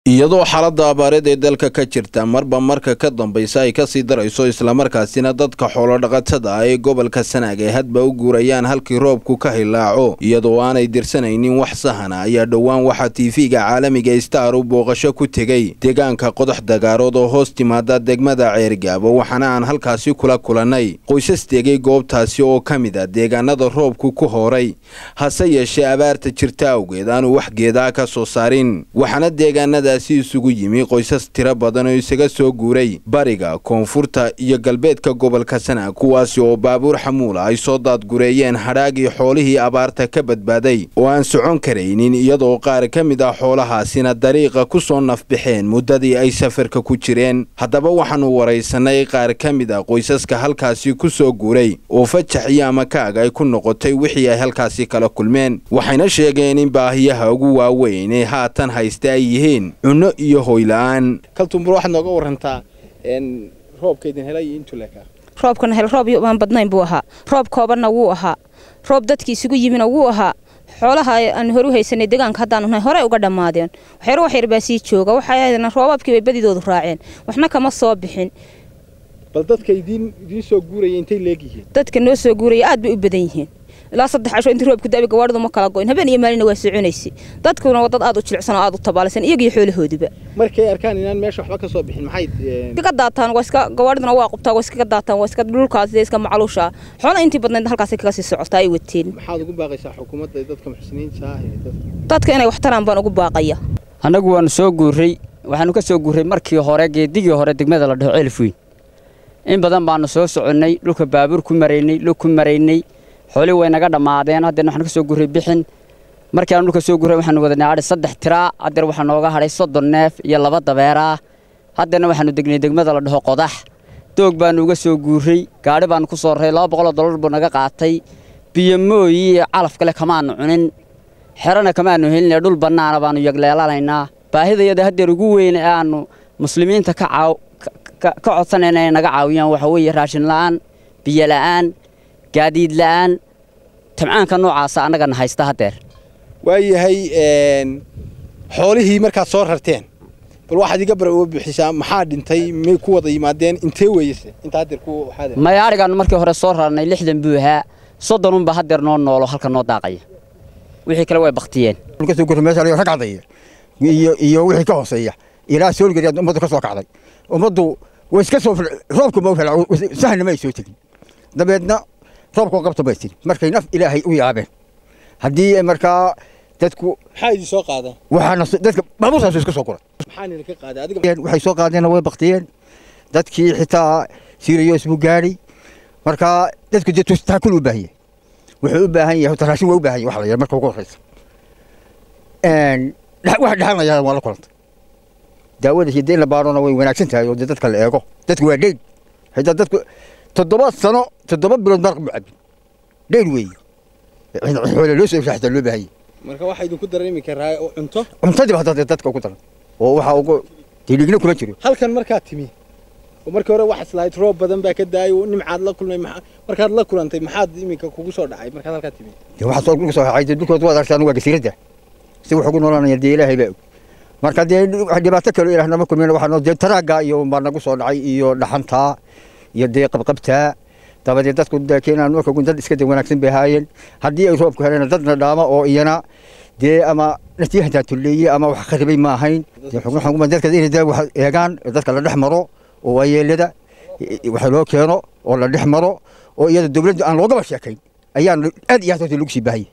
iyadoo xaaladda abaareed ee dalka ka jirta marba marka ka dambaysa ay kasii darayso islamarkaasina dadka xoolodhaqatada ah ee gobolka sanaag ay hadba u guurayaan halkii roobku ka hilaaco iyadoo aanay dirsanaynin wax sahana ayaa dhowaan waxaa tiifiga caalamiga star u booqasho ku tegey deegaanka qodax dagaarood oo hoos timaada degmada ceergaabo waxaana aan halkaasi kula kulannay qoysas degay goobtaasi oo ka mid a deegaanada roobku ku hooray hase yeeshee abaarta jirta awgeed aanu wax geedaa ka soo saarin waxaana deegaanada si isugu yimi qoysas tiro badan oo isaga soo guuray bariga koonfurta iyo galbeedka gobolka sanaag kuwaasi oo baabuur xamuula ay soo daadgureeyeen hadhaagii xoolihii abaarta ka badbaaday oo aan socon karaynin iyadoo qaar ka mid ah xoolahaasina dariiqa ku soo nafbaxeen muddadii ay safarka ku jireen haddaba waxaannu waraysanay qaar ka mid a qoysaska halkaasi ku soo guuray oo fajax iyo amakaag ay ku noqotay wixii ay halkaasi kala kulmeen waxayna sheegeen in baahiyaha ugu waaweyn ee haatan haysta ay yihiin cunno iyo hoyla-aan kaltumbur waxaad nooga warantaa roobkaydin helay iyo intuu leekaa roobkana hel roob aan badnayn buu ahaa roob koobanna wuu ahaa roob dadkii isugu yimina wuu ahaa xoolaha aan hore u haysanay deegaanka haddaanu nahay horey uga dhammaadeen waxyar wax yar baa sii jooga waxay roobabkii bay badidoodu raaceen waxna kama soo bixin bal dadka idiin idiin soo guuraya intay leegyihiin dadka noo soo guuraya aad bay u badan yihiin ilaa saddex casho intii roobku da'ay gawaadhidu ma kala goyn habeen iyo maalina waa soconaysay dadkuna waa dad aad u jilicsan oo aad u tabaalaysan iyaga iyo xoolahooduba markay arkaan inaan meesha waxba ka soo bixin maxay iskaga daataan waa iska gawaadhiduna waa qubtaa waa iskaga daataan waa iska dhulkaas iska macaluusha xoolo intii badnayd halkaasay kaga sii socotaa ay wateen maxaad ugu baaqaysaa xukuumadda dadka muxsiniinta ah ee dadka dadka inay wax taraan baan ugu baaqaya annagu waanu soo guurray waxaanu ka soo guurray markii hore geedigii hore degmada la dhaho ceelfweyn in badan baanu soo soconnay dhulka baabuur ku maraynay lug ku maraynay xoolii way naga dhammaadeen haddeer waxaan ka soo gurray bixin markii aan dhulka soo gurray waxaanu wadanay adhi saddex tiraa haddeer waxaa nooga hadhay soddon neef iyo laba dabeeraa haddeerna waxaanu degnay degmada la dhaho qodax doog baanu uga soo guurray gaadhi baanu ku soo raray laba boqoloo dollar buu naga qaatay biyo mooyi iyo calaf kale kamaanu cunin xerana kamaanu helinay dhul bannaana baanu yagleelanaynaa baahidayada haddeer ugu weyn ee aanu muslimiinta ka caaw ka codsanayna inay naga caawiyaan waxaa weeye raashin la'aan biyo la'aan gaadiid la'aan tabcaanka noocaasa annagana haysta haddeer waayahay xoolihii markaad soo rarteen bal waxaad iga bara uga bixisaa maxaa dhintay may ku wada yimaadeen intee weeyase inta haddeer ku waxaad maya adhigaannu markii hore soo rarnay lixdan buu ahaa soddonunba haddeer noo noolo halka noo daaqaya wixii kale way baktiyeen kasoo gurray meesha rag cadaya iyo iyo wixii ka hooseeya ilaa soolgariyaad ummaddu ka soo kacday ummaddu way iska soo roobku ma sahna ma ay soo tegin dabeedna roobkoo qabta bay tiri markay naf ilaahay u yaabeen haddii markaa dadku maxaa idin soo qaadeen waxaana dadka baabuurtaas iska soo guray maxaa idinka qaaday adiga waxay soo qaadeenna way baktiyeen dadkii xitaa siriyos buu gaadhay markaa dadku dee taakul u baahan yahay wuxuu u baahan yahay raashin waa u baahan yahay wax la yar marka ugu horreysa wax dhexanaya waa la kulantay daawada hidda in la baarona way wanaagsan tahay oo dee dadka la eego dadku waa dheyn xitaa dadku toddoba sano toddoba bilood maraq buu cabin dheyn weeye xoole loo soo xitaa loo baahanye marka waxaa idinku dareemi karaa cunto cuntadii baa dadka ugu daran oo waxaa ugu diligna kuma jiro halkan markaad timi oo markii hore waxaad islahayd roob badan baa ka daayay nimcaad la kulmay markaad la kulantay maxaad iminka kugu soo dhacay markaad halkaa timi dee waxaa soo dhulka soo xacay dee dhulkood waad aragtaan waa gasiiradda si wax ugu noolanaya dee ilaahay baa og marka dee dhibaato kale ilaah nama kulmin waxaa noo dee taraagga iyo baa nagu soo dhacay iyo dhaxantaa iyo dee qabqabtaa dabadeed dadku keenaan marka dad iska de wanaagsan bay ahaayeen haddii ay roobku heleen dadna dhaama oo iyana dee ama naftii hataa tulleeye ama wax kharibay ma ahayn dadka inay dee wax eegaan dadka la dhex maro oo waayeelada wax loo keeno oo la dhex maro oo iyada dowladda aan loogaba sheekayn ayaan aad iyo aad horta lagu sii baahayay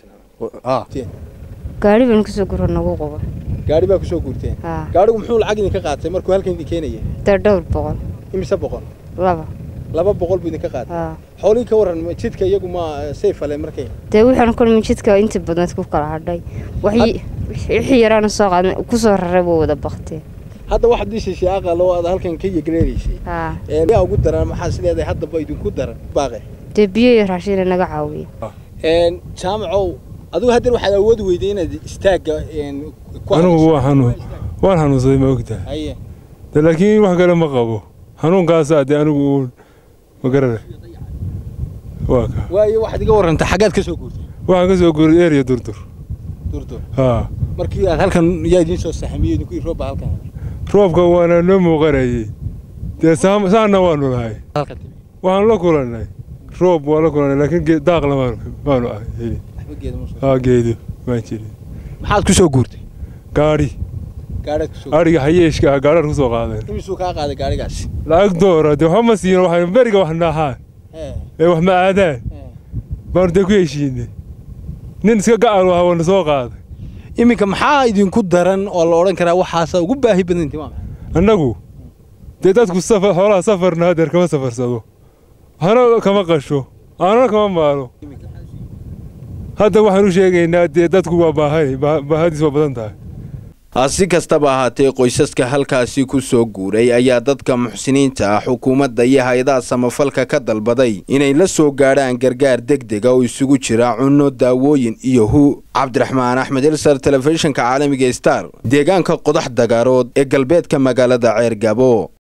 gaari baan kusoo guro nagu qabo gaari baa kusoo guurteen gaarigu muxuu lacag idinka qaatay markuu halkan idin keenaya dee dhowr boqol imise boqol laba laba boqol buu idinka qaatay xoolihii ka warran jidka iyagu ma sayfale markay dee waxaan kulmi jidka inta badnayd ku kala hadhay wixii yaraana soo qaadnay kusoo raray buu wada bakteen hadda waxaad dhishaysay aqal oo aad halkan ka yegleelaysay yaa ugu daran maxaa sileedahay haddaba idinku daran baaqe dee biyo iyo raashin naga caawiya jaamacow adigu haddeer waxaad awoodi weyday inaad istaagga anigu waa xanuun waan xanuunsaday ma ogtahay de laakiin wax kale ma qabo xanuunkaasaa dee anigu uun ma garana waa ka waayo waxaad iga warrantaa xaggaad ka soo guurtay waxaan ka soo guuray eeriya durdur haa markii aad halkan yaa idiin soo saxamiyey idinkii roobba halkan roobka waana noo muuqanayay dee saam- saanna waanu lahay waxaanu la kulannay roob waa la kulannay laakiin gee- daaqna maanu maanu ah helin haa geedo maan jirin maxaad ku soo guurtay gaadhi gaadhaad ku soo adhiga hayeeshka ah gaadhaan ku soo qaadeen imisuu kaa qaaday gaadhigaasi lacag doora dee waxba ma siino waxay beriga wax naaxaan ee wax ma aadaan baanu dee ku heshiinay nin iska gacal waha waana soo qaaday iminka maxaa idinku daran oo la odhan karaa waxaasa ugu baahi badanti waa maxay annagu dee dadku safar xoolaha safarna hadeer kama safarsado waxna kama qasho aanana kama maalo hadda waxaan u sheegaynaa dee dadku waa baahan baahadiis waa badan tahay si kastaba ahaatee qoysaska halkaasi ku soo guuray ayaa dadka muxsiniinta ah xukuumadda iyo hay-adaha samafalka ka dalbaday inay la soo gaadhaan gargaar degdega oo isugu jira cunno daawooyin iyo hu cabdiraxmaan axmed ilsar telefishinka caalamiga star deegaanka qodax dagaarood ee galbeedka magaalada ceer gabo